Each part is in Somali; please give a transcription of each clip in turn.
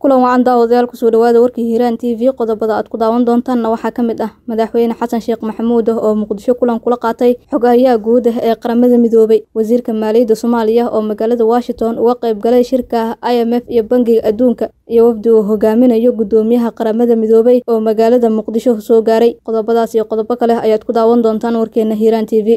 kulan wacan daawadayaal kusoo dhawaada warkii hiiraan t v qodobada aad ku daawan doontaanna waxaa ka mid ah madaxweyne xasan sheekh maxamuud oo muqdisho kulan kula qaatay xogayaha guud ah ee qaramada midoobay wasiirka maaliyadda soomaaliya oo magaalada washington uga qayb galay shirka i m f iyo bangiga adduunka iyo wafdi uu hogaaminayo guddoomiyaha qaramada midoobay oo magaalada muqdisho soo gaaray qodobadaas iyo qodobo kale ayaad ku daawan doontaan warkeena hiiraan t v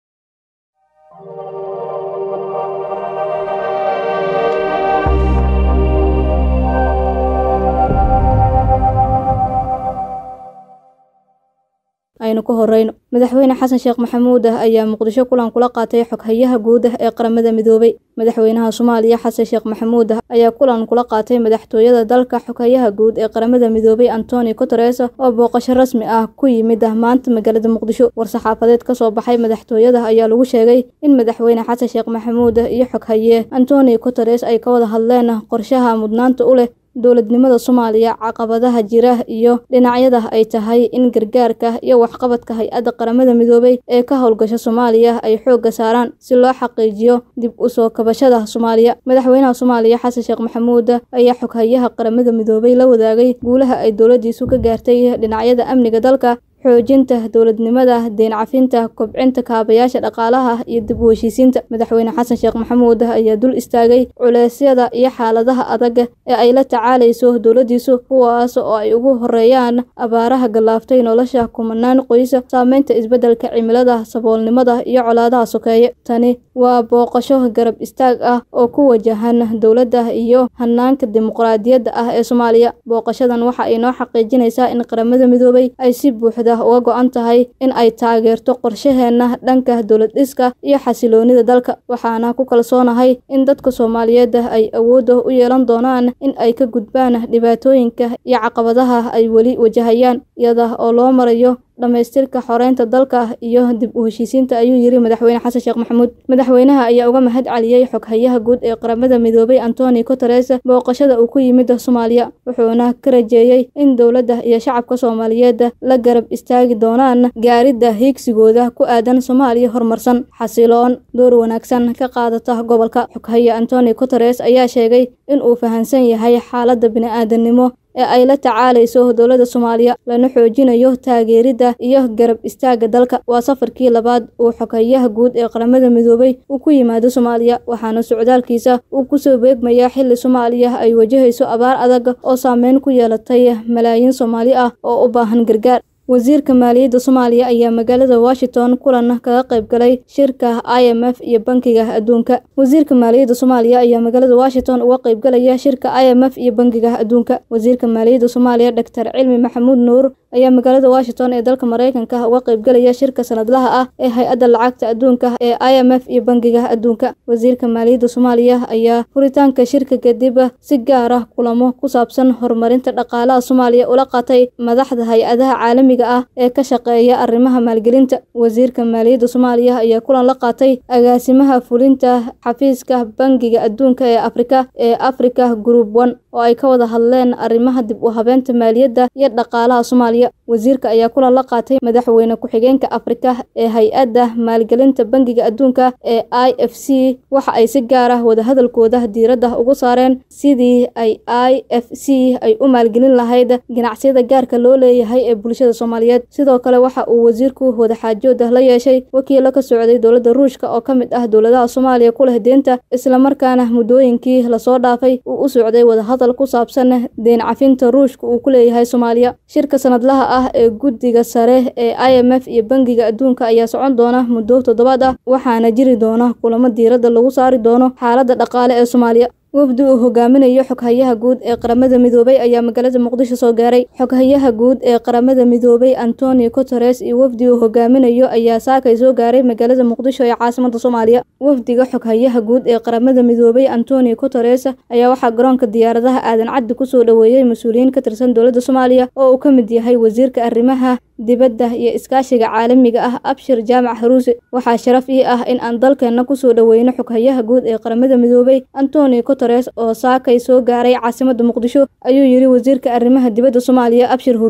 aynu ka horeyno madaxweyne xasan sheekh maxamuud ah ayaa muqdisho kulan kula qaatay xoghayaha guud ah ee qaramada midoobay madaxweynaha soomaaliya xasan sheekh maxamuud ah ayaa kulan kula qaatay madaxtooyada dalka xoghayaha guud ee qaramada midoobay antoni guteres oo booqasho rasmi ah ku yimid ah maanta magaalada muqdisho war-saxaafadeed kasoo baxay madaxtooyada ayaa lagu sheegay in madaxweyne xasan sheekh maxamuud iyo xoghaye antoni guteres ay ka wada hadleen qorshaha mudnaanta u leh dowladnimada soomaaliya caqabadaha jira iyo dhinacyada ay tahay in gargaarka iyo waxqabadka hay-adda qaramada midoobay ee ka howlgasha soomaaliya ay xoogga saaraan si loo xaqiijiyo dib u soo kabashada soomaaliya madaxweynaha soomaaliya xasan sheekh maxamuud ayaa xoghayaha qaramada midoobay la wadaagay guulaha ay dowladdiisu ka gaartay dhinacyada amniga dalka xoojinta dowladnimada deen cafinta kobcinta kaabayaasha dhaqaalaha iyo dib u heshiisiinta madaxweyne xasan sheekh maxamuud ayaa dul istaagay culeysyada iyo xaaladaha adag ee ay la tacaalayso dowladdiisu kuwaas oo ay ugu horeeyaan abaaraha gallaaftay nolosha kumanaan qoysa saameynta isbeddelka cimilada saboolnimada iyo colaadaha sokeeye tani waa booqasho garab istaag ah oo ku wajahan dowladda iyo hanaanka dimuqraadiyadda ah ee soomaaliya booqashadan waxa ay noo xaqiijinaysaa in qaramada midoobay ay si buuxda uga go-an tahay in ay taageerto qorshaheena dhanka dowlad dhiska iyo xasiloonida dalka waxaana ku kalsoonahay in dadka soomaaliyeed ay awoodda u yeelan doonaan in ay ka gudbaan dhibaatooyinka iyo caqabadaha ay weli wajahayaan iyada oo loo marayo dhamaystirka xoreynta dalka iyo dib u heshiisiinta ayuu yiri madaxweyne xasan sheekh maxamuud madaxweynaha ayaa uga mahad celiyey xoghayaha guud ee qaramada midoobay antoni guteres booqashada uu ku yimid soomaaliya wuxuuna ka rajeeyey in dowladda iyo shacabka soomaaliyeed la garab istaagi doonaan gaaridda hiigsigooda ku aadan soomaaliya horumarsan xasiloon door wanaagsan ka qaadata gobolka xoghaye antoni guteres ayaa sheegay in uu fahamsan yahay xaaladda bini-aadanimo ee ay la tacaalayso dowladda soomaaliya lana xoojinayo taageeridda iyo garab istaagga dalka waa safarkii labaad uu xoghayaha guud ee qaramada midoobay uu ku yimaado soomaaliya waxaana socdaalkiisa uu kusoo beegmayaa xilli soomaaliya ay wajahayso abaar adag oo saameyn ku yeelatay malaayiin soomaali ah oo u baahan gargaar wasiirka maaliyadda soomaaliya ayaa magaalada washington kulan kaga qayb galay shirka i m f iyo bankiga adduunka wasiirka maaliyadda soomaaliya ayaa magaalada washington uga qayb galaya shirka i m f iyo bankiga adduunka wasiirka maaliyadda soomaaliya doctor cilmi maxamuud nuur ayaa magaalada washington ee dalka mareykanka uga qayb galaya shirka sanadlaha ah ee hay-adda lacagta adduunka ee i m f iyo bankiga adduunka wasiirka maaliyadda soomaaliya ayaa furitaanka shirka kadib si gaar ah kulamo ku saabsan horumarinta dhaqaalaha soomaaliya ula qaatay madaxda hay-adaha caalamiga ah ee ka shaqeeya arrimaha maalgelinta wasiirka maaliyadda soomaaliya ayaa kulan la qaatay agaasimaha fulinta xafiiska bangiga adduunka ee afrika ee africa group one oo ay ka wada hadleen arrimaha dib u habeenta maaliyadda iyo dhaqaalaha soomaaliya wasiirka ayaa kulan la qaatay madaxweyne ku-xigeenka afrika ee hay-adda maalgelinta bangiga adduunka ee i f c waxa ay si gaar ah wadahadalkooda diiradda ugu saareen sidii ay i f c ay u maalgelin lahayd ganacsiyada gaarka loo leeyahay ee bulshada soomaaliyeed sidoo kale waxa uu wasiirku wadaxaajooda la yeeshay wakiilo ka socday dowladda ruushka oo ka mid ah dowladaha soomaaliya ku leh deenta islamarkaana muddooyinkii lasoo dhaafay uu u socday wadahadal ku saabsan deen cafinta ruushka uu ku leeyahay soomaaliya shirka sanadlaha ah ee guddiga sare ee i m f iyo bangiga adduunka ayaa socon doona muddo toddobaad ah waxaana jiri doona kulamo diiradda lagu saari doono xaaladda dhaqaale ee soomaaliya wafdi uu hogaaminayo xoghayaha guud ee qaramada midoobay ayaa magaalada muqdisho soo gaaray xoghayaha guud ee qaramada midoobay antoni guteres iyo wafdi uu hogaaminayo ayaa saakay soo gaaray magaalada muqdisho ee caasimada soomaaliya wafdiga xoghayaha guud ee qaramada midoobay antoni guteres ayaa waxaa garoonka diyaaradaha aadan caddi kusoo dhoweeyey mas-uuliyiin ka tirsan dowladda soomaaliya oo uu ka mid yahay wasiirka arrimaha dibadda iyo iskaashiga caalamiga ah abshir jaamac haruuse waxaa sharaf ii ah in aan dalkeenna kusoo dhoweyno xoghayaha guud ee qaramada midoobay antoni guteres oo saakay soo gaaray caasimadda muqdisho ayuu yidhi wasiirka arrimaha dibadda soomaaliya abshir huruuse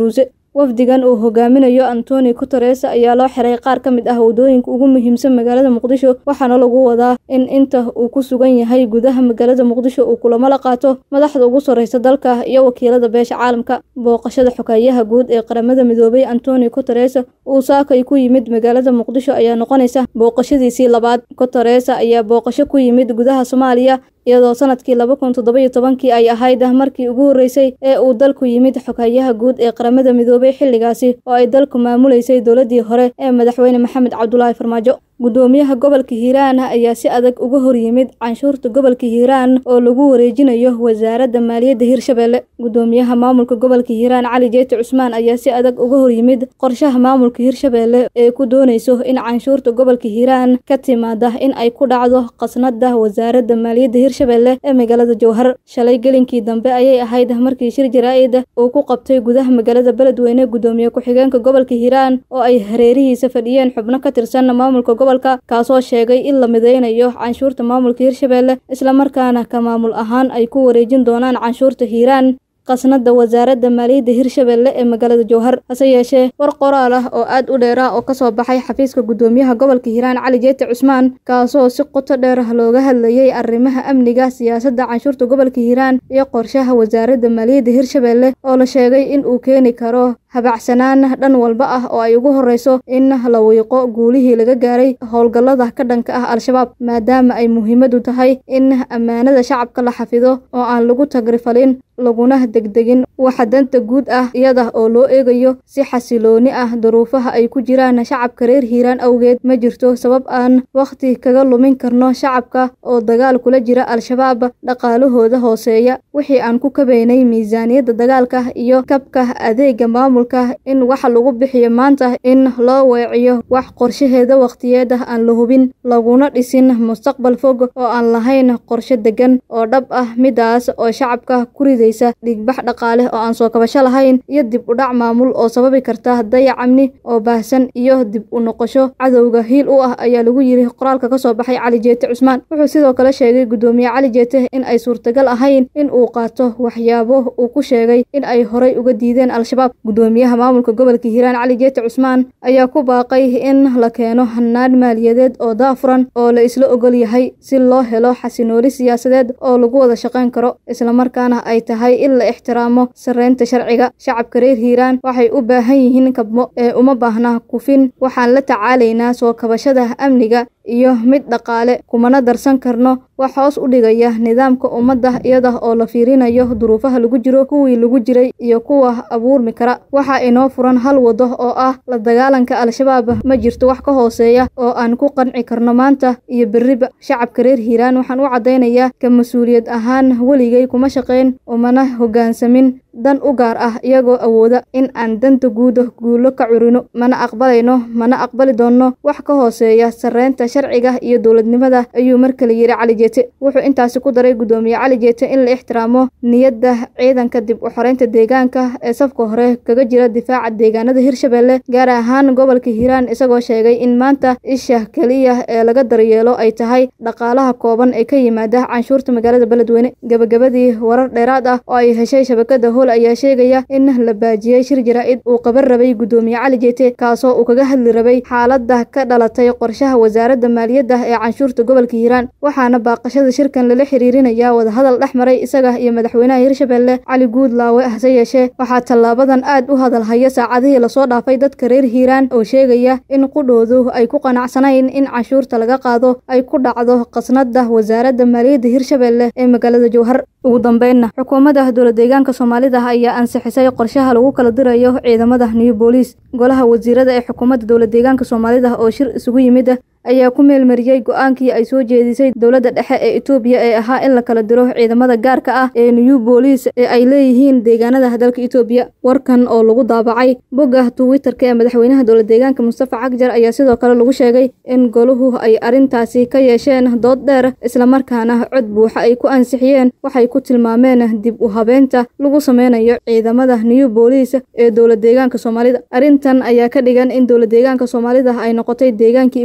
wafdigan uu hogaaminayo antoni guteres ayaa loo xiray qaar ka mid ah waddooyinka ugu muhiimsan magaalada muqdisho waxaana lagu wadaa in inta uu ku sugan yahay gudaha magaalada muqdisho uu kulamo la qaato madaxda ugu sarreysa dalka iyo wakiilada beesha caalamka booqashada xogeeyaha guud ee qaramada midoobay antoni guteres uu saakay ku yimid magaalada muqdisho ayaa noqonaysa booqashadiisii labaad guteres ayaa booqasho ku yimid gudaha soomaaliya iyadoo sanadkii laba kun toddoba iyo tobankii ay ahayd markii ugu horreysay ee uu dalku yimid xoghayaha guud ee qaramada midoobay xilligaasi oo ay dalku maamuleysay dowladdii hore ee madaxweyne maxamed cabdulaahi farmaajo guddoomiyaha gobolka hiiraan ayaa si adag uga hor yimid canshuurta gobolka hiiraan oo lagu wareejinayo wasaaradda maaliyadda hirshabelle guddoomiyaha maamulka gobolka hiiraan cali jeeti cusmaan ayaa si adag uga hor yimid qorshaha maamulka hirshabelle ee ku doonayso in canshuurta gobolka hiiraan ka timaada in ay ku dhacdo qasnada wasaaradda maaliyadda hirshabelle ee magaalada jowhar shalay gelinkii dambe ayay ahayd markii shir jaraa-id uu ku qabtay gudaha magaalada beledweyne guddoomiye ku-xigeenka gobolka hiiraan oo ay hareerihiisa fadhiyeen xubno ka tirsan maamulka gobol kaasoo sheegay in la mideynayo canshuurta maamulka hirshabelle islamarkaana ka maamul ahaan ay ku wareejin doonaan canshuurta hiiraan qasnada wasaaradda maaliyadda hirshabelle ee magaalada jowhar hase yeeshee war qoraal ah oo aad u dheera oo kasoo baxay xafiiska guddoomiyaha gobolka hiiraan cali jeeti cusmaan kaasoo si qoto dheer looga hadlayay arrimaha amniga siyaasadda canshuurta gobolka hiiraan iyo qorshaha wasaaradda maaliyadda hirshabelle oo la sheegay in uu keeni karo habacsanaan dhan walba ah oo ay ugu horreyso in la wiiqo guulihii laga gaaray howlgallada ka dhanka ah al-shabaab maadaama ay muhiimadu tahay in ammaanada shacabka la xafido oo aan lagu tagrifalin laguna degdegin waxa danta guud ah iyada oo loo eegayo si xasilooni ah duruufaha ay ku jiraan shacabka reer hiiraan awgeed ma jirto sabab aan wakhti kaga lumin karno shacabka oo dagaal kula jira al-shabaab dhaqaalahooda hooseeya wixii aan ku kabaynay miisaaniyadda dagaalka iyo kabka adeega maamulka in wax lagu bixiyo maanta in loo weeciyo wax qorshaheeda wakhtiyeeda aan la hubin laguna dhisin mustaqbal fog oo aan lahayn qorshe degan oo dhab ah midaas oo shacabka ku riday dhigbax dhaqaale oo aan soo kabasho lahayn iyo dib u dhac maamul oo sababi karta dayac amni oo baahsan iyo dib u noqosho cadowga hiil u ah ayaa lagu yiri qoraalka ka soo baxay cali jeete cusmaan wuxuu sidoo kale sheegay guddoomiye cali jeete in ay suurtagal ahayn in uu qaato waxyaabo uu ku sheegay in ay horay uga diideen al-shabaab guddoomiyaha maamulka gobolka hiiraan cali jeete cusmaan ayaa ku baaqay in la keeno hanaan maaliyadeed oo daafuran oo la isla ogol yahay si loo helo xasinooli siyaasadeed oo lagu wada shaqayn karo islamarkaana ay tahay in la ixtiraamo sarreynta sharciga shacabka reer hiiraan waxay u baahan yihiin kabmo ee uma baahna kufin waxaan la tacaalaynaa soo kabashada amniga iyo mid dhaqaale kumana darsan karno wax hoos u dhigaya nidaamka ummadda iyada oo la fiirinayo duruufaha lagu jiro kuwii lagu jiray iyo kuwa abuurmi kara waxaa inoo furan hal waddo oo ah la dagaalanka al-shabaab ma jirto wax ka hooseeya oo aan ku qanci karno maanta iyo berriba shacabka reer hiiraan waxaan u caddaynayaa ka mas-uuliyad ahaan weligay kuma shaqayn umana hoggaansamin dan u gaar ah iyagoo awooda in aan danta guuda guulo ka curino mana aqbalayno mana aqbali doonno wax ka hooseeya sarreynta sharciga iyo dowladnimada ayuu mar kale yidhi cali jeete wuxuu intaasi ku daray guddoomiye cali jeete in la ixtiraamo niyadda ciidanka dib u xoreynta deegaanka ee safka hore kaga jira difaaca deegaanada hirshabelle gaar ahaan gobolka hiiraan isagoo sheegay in maanta isha keliya ee laga daryeelo ay tahay dhaqaalaha kooban ee ka yimaada canshuurta magaalada beledweyne gebagabadii warar dheeraad ah oo ay heshay shabakada hool ayaa sheegaya in la baajiyey shir jaraa-id uu qaban rabay guddoomiye cali jeete kaasoo uu kaga hadli rabay xaaladda ka dhalatay qorshaha wasaaradda maaliyadda ee canshuurta gobolka hiiraan waxaana baaqashada shirkan lala xiriirinayaa wadahadal dhex maray isaga iyo madaxweynaha hirshabelle cali guudlaawe hase yeeshee waxaa tallaabadan aad u hadalhaya saacadihii lasoo dhaafay dadka reer hiiraan oo sheegaya in qudhoodu ay ku qanacsanayn in canshuurta laga qaado ay ku dhacdo qasnada wasaaradda maaliyadda hirshabelle ee magaalada jowhar ugu dambeynna xukuumadda dowlad deegaanka soomaalida ayaa ansixisay qorshaha lagu kala dirayo ciidamada new booliis golaha wasiirada ee xukuumadda dowlad deegaanka soomaalida oo shir isugu yimid ayaa ku meelmariyey go-aankii ay soo jeedisay dowladda dhexe ee etoobiya ee ahaa in la kala diro ciidamada gaarka ah ee new booliis ee ay leeyihiin deegaanada dalka etoobiya warkan oo lagu daabacay bogga twitterka ee madaxweynaha dowlad deegaanka mustafa cagjar ayaa sidoo kale lagu sheegay in goluhu ay arrintaasi ka yeesheen dood dheer islamarkaana cod buuxa ay ku ansixiyeen waxay ku tilmaameen dib u habeynta lagu sameynayo ciidamada new booliis ee dowlad deegaanka soomaalida arrintan ayaa ka dhigan in dowlad deegaanka soomaalida ay noqotay deegaankii ugu horreeyey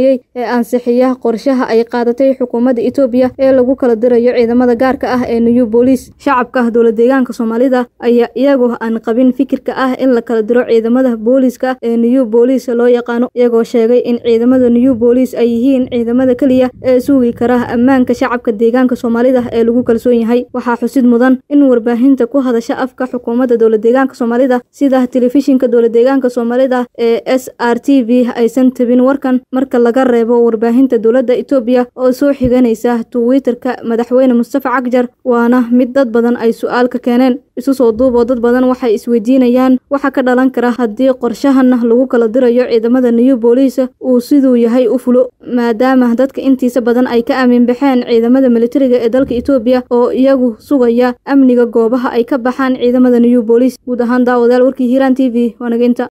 dambeeyey ee ansixiya qorshaha ay qaadatay xukuumadda Itoobiya ee lagu kala dirayo ciidamada gaarka ah ee New Police shacabka dowlad deegaanka Soomaalida ayaa iyagoo aan qabin fikirka ah in la kala diro ciidamada booliiska ee New Police loo yaqaano iyagoo sheegay in ciidamada New Police ay yihiin ciidamada kaliya ee sugi kara ammaanka shacabka deegaanka Soomaalida ee lagu kalsoon yahay waxaa xusid mudan in warbaahinta ku hadasha afka xukuumadda dowlad deegaanka Soomaalida sida telefishinka dowlad deegaanka Soomaalida ee SRTV aysan tabin warkan marka laga reebo warbaahinta dowladda Itoobiya oo soo xiganaysa Twitter-ka madaxweyne Mustafa Cagjar waana mid dad badan ay su'aal ka keeneen isu soo duuboo dad badan waxay isweydiinayaan waxa ka dhalan kara haddii qorshahan lagu kala dirayo ciidamada New Police uu siduu yahay u fulo maadaama dadka intiisa badan ay ka aamin baxeen ciidamada militariga ee dalka Itoobiya oo iyagu sugaya amniga goobaha ay ka baxaan ciidamada New Police guud ahaan daawadayaal warkii Hiiraan TV waa naga inta